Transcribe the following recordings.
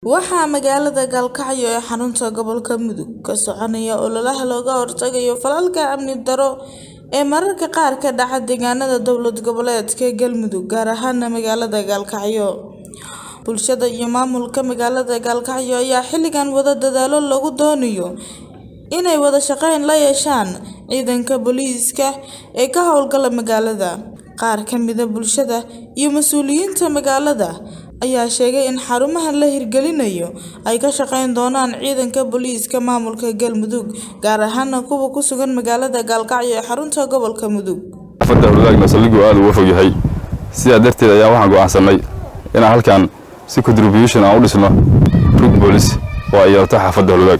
Waxaa magaalada Galkacyo ee xarunta gobolka Mudug ka soconaya ololaha looga hortagayo falalka amni darro ee mararka qaar ka dhaca deegaanada dowlad goboleedka Galmudug gaar ahaan magaalada Galkacyo. Bulshada iyo maamulka magaalada Galkacyo ayaa xilligan wada dadaalo lagu doonayo inay wada shaqeyn la yeeshaan ciidanka booliiska ee ka howlgala magaalada. Qaar ka mid ah bulshada iyo mas'uuliyiinta magaalada ayaa sheegay in xarumaha la hirgelinayo ay ka shaqeyn doonaan ciidanka booliiska maamulka Galmudug gaar ahaan kuwa ku sugan magaalada Galkacyo ee xarunta gobolka Mudug. xaafadda howladaagna saldhiggu aad uga fog yahay sidaa darteed ayaa waxaan go'aansanay inaan halkan si contribution aan u dhisno rug boolis oo ay yeelato xaafadda howladaag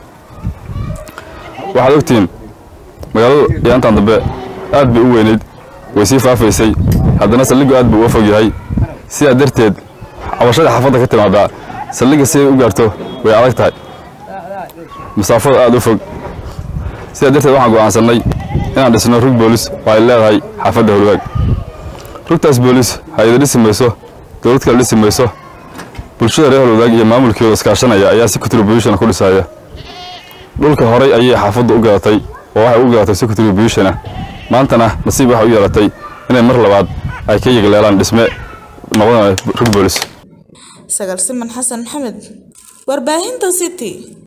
waxaad ogtihiin magaaladu yaantan dambe aad bay u weynayd way sii faafaysay haddana saldhiggu aad buu uga fog yahay sidaa darteed cabashada xaafadda ka timaadaa saldhigga siday u gaarto way adag tahay masaafada aad u fog sidaa darteed waxaan go'aansanay inaan dhisno rug boolis oo ay leedahay xaafadda howlwaag rugtaas boolis hay-ada dhisi mayso dowlad kale dhisi mayso bulshada reer howlwadaag iyo maamulkooda iskaashanaya ayaa si contribution ku dhisaya dhulka horay ayay xaafaddu u gadatay oo waxay u gadatay si contribution ah maantana nasiib waxay u yeelatay inay mar labaad ay ka yegleelaan dhisme noqonaya rug boolis Sagal Siman Xasan Maxamed, warbaahinta City.